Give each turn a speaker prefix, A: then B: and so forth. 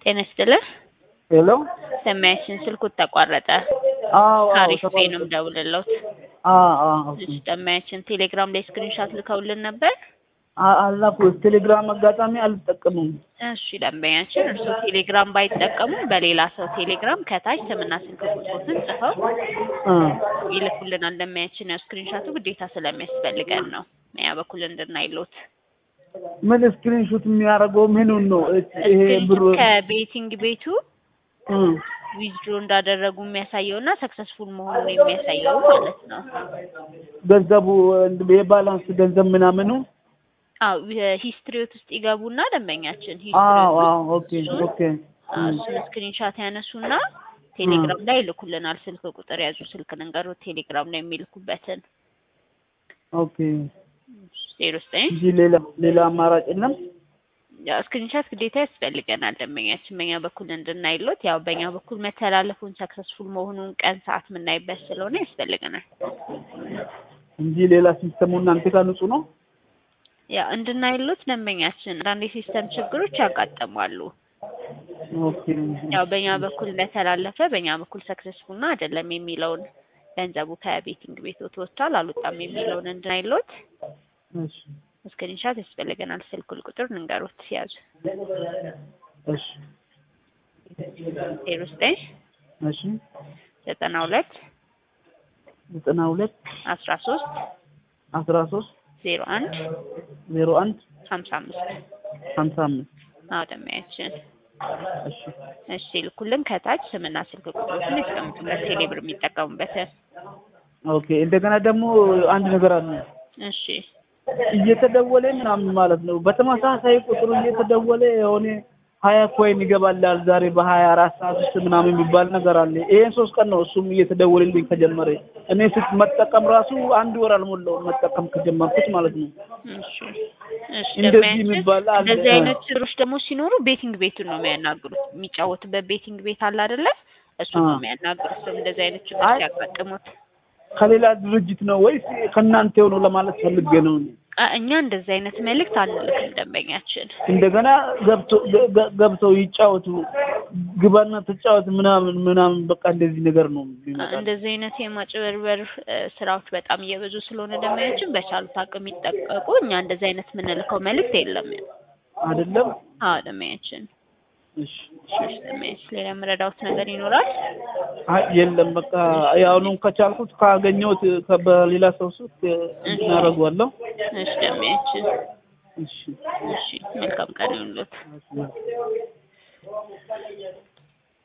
A: ጤና ይስጥልህ።
B: ሄሎ
A: ሰማያችን ስልኩ ተቋረጠ።
B: አዎ አዎ
A: ታሪክ
B: ተቋርጦ-
A: ነው የምደውልልዎት።
B: አዎ አዎ ኦኬ።
A: እሺ ሰማያችን ቴሌግራም ላይ ስክሪንሻት ልከውልን ነበር።
B: አ- አላኩ ቴሌግራም አጋጣሚ አልጠቀሙም።
A: እሺ ደንበኛችን እርስዎ ቴሌግራም ባይጠቀሙ በሌላ ሰው ቴሌግራም ከታች ስምና ስልክ ቁጥሮትን ጽፈው
B: እ
A: ይልኩልናል። ደንበኛችን ያው ስክሪንሻቱ ግዴታ ስለሚያስፈልገን ነው ያ በኩል እንድናይሎት
B: ምን ስክሪንሾት የሚያደርገው ምኑን ነው? እት- ይሄ ብሩ
A: ከቤቲንግ ቤቱ
B: እ
A: ዊዝድሮ እንዳደረጉ የሚያሳየው እና ሰክሰስፉል መሆኑን የሚያሳየው ማለት ነው።
B: ገንዘቡ የባላንስ ገንዘብ ምናምኑ
A: አዎ ሂስትሪዎት ውስጥ ይገቡና ደንበኛችን
B: አዎ
A: ሂስትሪዎት
B: አዎ ኦኬ ኦኬ
A: አዎ፣ እሱን ስክሪንሻት ያነሱና ቴሌግራም ላይ ይልኩልናል። ስልክ ቁጥር ያዙ፣ ስልክ ልንገሮት ቴሌግራም ላይ የሚልኩበትን
B: ኦኬ
A: ዜሮ ዘጠኝ
B: እንጂ ሌላ ሌላ አማራጭ የለም።
A: ያው ስክሪንሻት ግዴታ ያስፈልገናል ደንበኛችን በእኛ በኩል እንድናይሎት ያው በእኛ በኩል መተላለፉን ሰክሰስፉል መሆኑን ቀን ሰዓት የምናይበት ስለሆነ ያስፈልገናል።
B: እንጂ ሌላ ሲስተሙ እናንተ ጋር ንጹህ ነው።
A: ያው እንድናይሎት ደንበኛችን አንዳንድ የሲስተም ችግሮች ያጋጥማሉ።
B: ኦኬ
A: ያው በእኛ በኩል እንደተላለፈ በእኛ በኩል ሰክሰስፉል ነው አይደለም የሚለውን ገንዘቡ ከቤቲንግ ቤት ወጥቷል አልወጣም የሚለውን እንድናይሎት
B: እሺ
A: ስክሪንሻት ያስፈልገናል። ስልክ ቁጥር ንገሮት ያዙ
B: እሺ
A: ዜሮ ዘጠኝ
B: እሺ
A: ዘጠና ሁለት
B: ዘጠና ሁለት
A: አስራ ሶስት
B: አስራ ሶስት
A: ዜሮ አንድ
B: ዜሮ አንድ
A: ሀምሳ አምስት
B: ሀምሳ አምስት
A: አዎ ደንበኛችን
B: እሺ
A: እሺ ልኩልን ከታች ስምና ስልክ ቁጥሮችን ያስቀምጡበት ቴሌብር የሚጠቀሙበትን
B: ኦኬ እንደገና ደግሞ አንድ ነገር አለ
A: እሺ
B: እየተደወለ ምናምን ማለት ነው በተመሳሳይ ቁጥሩ እየተደወለ የሆነ ሀያ ኮይን ይገባላል ዛሬ በሀያ አራት ሰዓት ውስጥ ምናምን የሚባል ነገር አለ ይሄን ሶስት ቀን ነው እሱም እየተደወለልኝ ከጀመረ እኔ ስት መጠቀም ራሱ አንድ ወር አልሞላውም መጠቀም ከጀመርኩት ማለት ነው
A: እሺ እሺ
B: እንደዚህ
A: ደንበኛችን
B: የሚባል አለ።
A: እንደዚህ አይነት ችግሮች ደግሞ ሲኖሩ ቤቲንግ ቤቱን ነው የሚያናግሩት። የሚጫወቱበት ቤቲንግ ቤት አለ አይደለ? እሱ ነው
B: አዎ።
A: የሚያናግሩት። ሰው እንደዚህ አይነት ችግር
B: አይ-
A: ሲያጋጥሙት
B: ከሌላ ድርጅት ነው ወይስ ከእናንተው ነው ለማለት ፈልጌ ነው እኔ።
A: አ- እኛ እንደዚህ አይነት መልእክት አንልክም ደንበኛችን።
B: እንደገና ገብቶ ገ- ገ- ገብተው ይጫወቱ ግባና ተጫወት ምናምን ምናምን በቃ እንደዚህ ነገር ነው
A: አ-
B: የሚመጣው።
A: እንደዚህ አይነት የማጭበርበር እ፣ ስራዎች በጣም እየበዙ ስለሆነ ደንበኛችን በቻሉት አቅም ይጠቀቁ። እኛ እንደዚህ አይነት የምንልከው መልእክት የለም።
B: አይደለም
A: አዎ ደንበኛችን።
B: እሺ
A: እሺ እሺ፣ ደንበኛችን ሌላ የምረዳውት ነገር ይኖራል?
B: አይ የለም በቃ ያውኑን ከቻልኩት ካገኘሁት ከ- በሌላ ሰው ሱት እናደርገዋለሁ።
A: እሺ ደንበኛችን።
B: እሺ
A: እሺ መልካም ቀን ይሁንልዎት።
B: እሺ